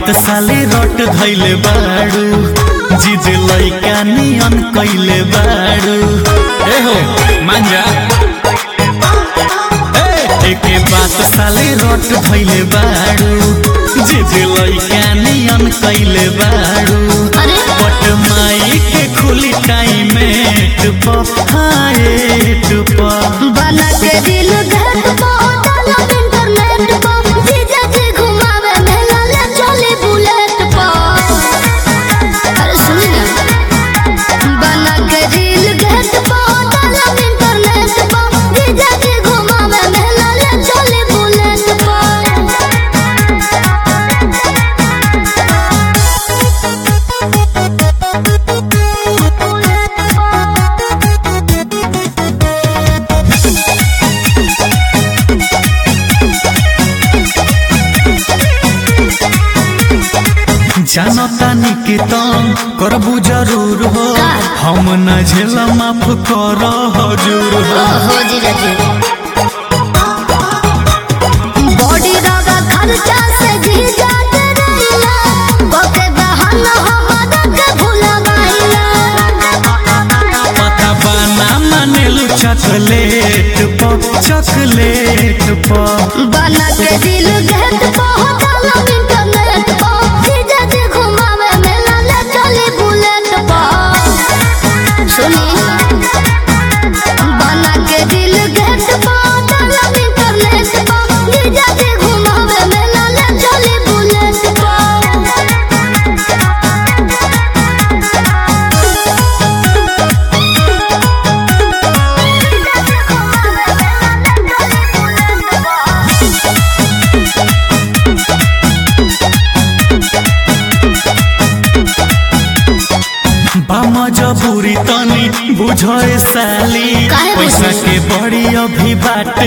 बात साले रट धैले बाड़ू जिद लैका नियन कैले बाड़ू ए हो मांजा एके बात साले रट धैले बाड़ू जिद लैका नियन कैले बाड़ू अरे पट माई के खुली टाइम खाए टुपा बना के दिल घर पहुंचाला इंटरनेट पर जीजा जी घुमावे मेला ले चले बुलेट पर अरे सुनी ना बना के दिल घर पहुंचाला इंटरनेट पर जीजा जी घुमावे मेला ले चले बुलेट जानतानी के तम करबू जरूर हो हम न झेला माफ कर हजूर हो हो जीजा जी बॉडी दादा खर्चा से जीजा के रहिला ओके बहाना हमारा के भूला पता बाना मानेलू चॉकलेट प चॉकलेट प बना के दिल गेट पहुंचाला इंटरनेट पर जीजा जी घुमावे मेला ले चली बुलेट पर सुनी बना के दिल गेट पहुंचाला इंटरनेट पर जीजा जी घुमावे मेला ले चली बुलेट पर बाम जबूरी तनी बुझे साली काहे पैसा बुझी? के बड़ी अभी बाटे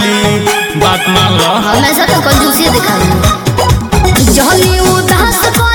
कंगाली बात मान लो हमेशा तो कंजूसी दिखाई जहनी उदास को